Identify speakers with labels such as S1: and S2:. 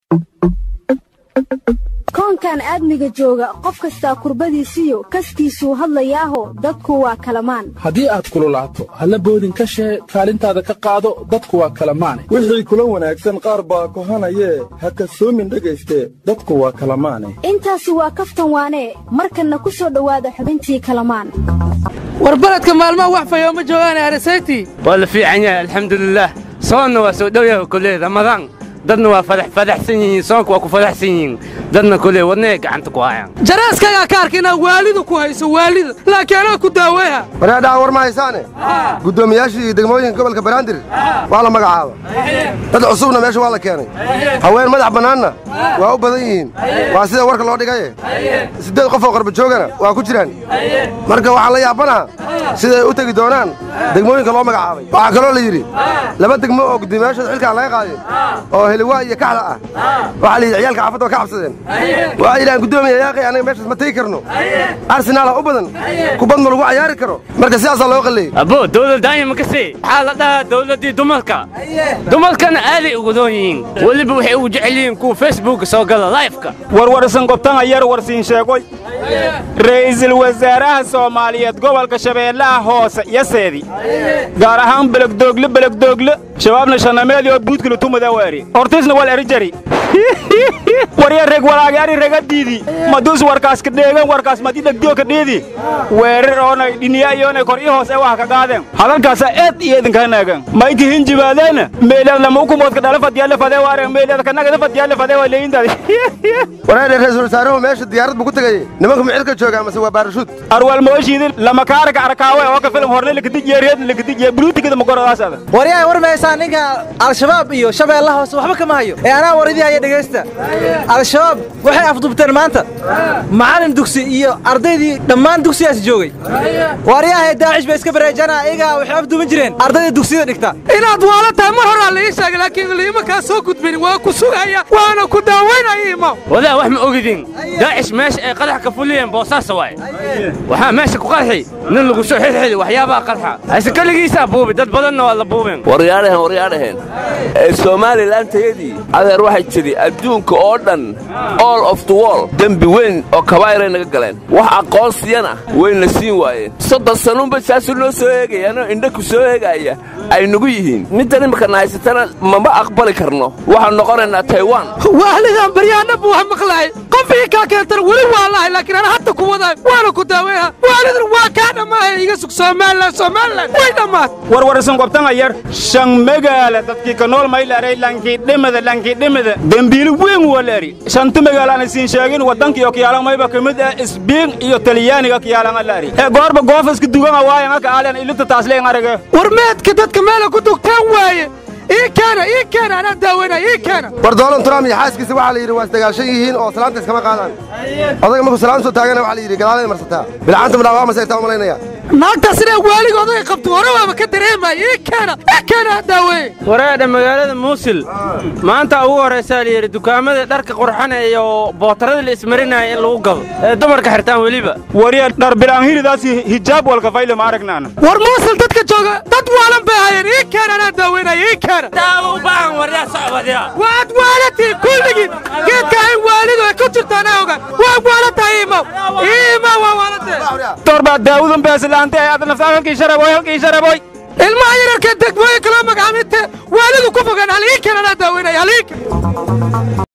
S1: koonkan aadmiga jooga qof kastaa kurbadiisiyo kaskiisuu hadlayaaho dadku waa kalamaan
S2: haddii aad kululaato halla boodin ka shee kaalintaada ka qaado dadku waa kalamaane
S3: wixii kula wanaagsan qaar baa kohanayee ha kasoomin dhegayste dadku waa kalamaane
S1: intaasi waa kaftan waanee markanna ku soo dhowaada xubintii kalamaan
S4: war baledka maalmaha wax fayooma joogaane arisaytii
S5: waa la fiican yahay alxamdulilaah soonna waa soo dhow yahay koley ramadaan dadna waa fadaxsan yihiin soonka waa ku fadaxsan yihiin dadna koley wadnaay gacanta ku hayaan
S4: jaraaskagaa ka arka inaad waalida ku hayso waalida laakiin anaa ku daaweeha
S6: wareedhaha war ma haysaane guddoomiyaashii degmooyinka gobolka banaadir waa la magacaaba dad cusubna meesha waa la keenay haween madax bannaanna waa u badan yihiin waa sida warka loo dhigaye siddeed qof oo qarbajoogana waa ku jiraan marka waxaan la yaabanaha siday u tegi doonaan degmooyinka loo magacaabay waxaa kaloo la yidhi laba degmo oo guddoomiyaashooda xilkaan laga qaaday oo heliwaa iyo kaxda ah waxaa la yidhi ciyaalka xaafadda waa ka cabsadeen waxay yidhahaan guddoomiya yaaqay anaga meeshaas ma tegi karno arsenaal ha u badan kubad ma lagu cayaari karo marka sidaasaa loo qalleeyey
S5: abbo dawladdaanya ma kasii waxaa la dhahaa dawladdii dumarka dumarkana aaday ugu doon yihiin weliba waxay ugu jecel yihiin kuwa facebooka soo gala laifka
S7: warwarsan gobtana yar warsiin sheegoy ra'iisul wasaaraha soomaaliyeed gobolka shabeellaha hoose yaseedi gaar ahaan belegdoogle belegdoogle shabaabna shanameedii oo buudkila tumada weeri hortiisna wal erijari warya reg walaagyaari regadiidi maduus warkaas ka dheegan warkaas madi dhegdiyo ka dheedi weerar oonay dhiniya iyoonay kor ii hoos ee wax ka qaadeen hadalkaasa eed iyo idinkaa naagan mayki hinjibaadeena meeleed lama ukumoodka dhala fadyaale fadee waare meeleed kanagada fadyaale fadee waa leeyintaadi
S6: wareedhe ra'iisul wasaaruhu meesha diyaarad buu ku tegayey nimanku micilka joogaa mase waa baarashuud
S7: arwal mooshiidin lama kaaraka arkaawe oo ka filim horne lakadijiye reed lakadijiye buluutigada magorodaasaada
S8: waryahay war maysaa ninka al-shabaab iyo shabeellaha hoose waxba kama hayo ee anaa waridii haya dhegaysta al-shabaab waxay afdubteen maanta macallin dugsi iyo ardaydii dhammaan dugsigaas joogay waryahay daacish bay iska bareejana iyagaa waxay afduban jireen ardayda dugsiyada dhigta
S4: inaad waala tahay mar horaa la ii sheegay laakiin liima kaa soo gudbin waa ku sugaya waana ku daawaynaya imaw
S5: wadaa wax ma ogidin daacish meesha ay qadax ka fuliyeen boosaasa waaye waxaa meesha ku qarxi nin lagu soo xilxili waxyaabaha qarxa hayse keligiisaa buubi dad badanna waa la buubeen
S9: waryaadhahen waryaadhahen ee somalilan tayadii adeer waxay tidhi adduunka oo dhan all of the wall dembi weyn oo kabaa'iray naga galeen wax aqoonsiyana wayna siin waayeen soddon sanuunba saasuu noo soo eegayaanoo indha ku soo eegaaya ay nagu yihiin middan imikana haysatana mama aqbali karno waxaan noqonaynaa taiwan
S4: waalidan baryaana buu wax maqlahay qof ii kaa keentana weli waa lahay laakiin ana hadda ku wadaay waana ku daaweeha waalidan waa kaa dhammaahay iga sug somalilan somalilan way dhammaad
S7: warwarsan gobtana yar shan magaala dadkii ka nool maylaray lankii dhimada lankii dhimada dembiili weyn waleeri shanta magaalaana siin sheegin waddankiyo kiyaalan mayba ka mid ah isbiin iyo talyaaniga kiyaalan alaari ee goorba goofa iska dugana waayan aka aalian ilinta taasleen arage
S4: war meedka dadka meela ku dugtaan waaye ii keena ii keena anaa daaweynaya ii keena
S6: war doolan trump iyo xaaskiisa waxaa la yidhi waa isdagaashan yihiin oo salaanta iskama qaadaan odaga markuu salaam soo taagana waxaa la yidhi gadaalay marsataa bilcanta madhaa waa masayrtaa umalaynaya
S4: naagtaas inay waaligooda ay qabto hore waaba ka dareemaya ii keena ii keena ha daaweeye
S5: wareedha magaalada muusil maanta ugu horraysaa la yidhi dukaamada dharka qurxana iyo bootarada la ismarinaya in lagu gado ee dumarka xirtaan weliba
S7: warya dhar bilaanhiridaas hijaab walka fayle ma aragnaana
S4: war muusil dadka jooga dad waalan bay hayeen ii keena anaa daaweynaya ii keena
S5: daawo u baahan waryaa socbadya
S4: waad waalatiin kulligiin geedka in waalidu ay ku jirto anaa oga waa waalantahay imaw imaw waa waalantahay
S7: torbaa daawudan beesilaante ee aad naftaan halkii sharaboy halkii sharaboy
S4: ilmaha yararka degmooyinka loo magacaaminte waalidu ku fogaan hal ii keena anaa daaweynaya hal ii keena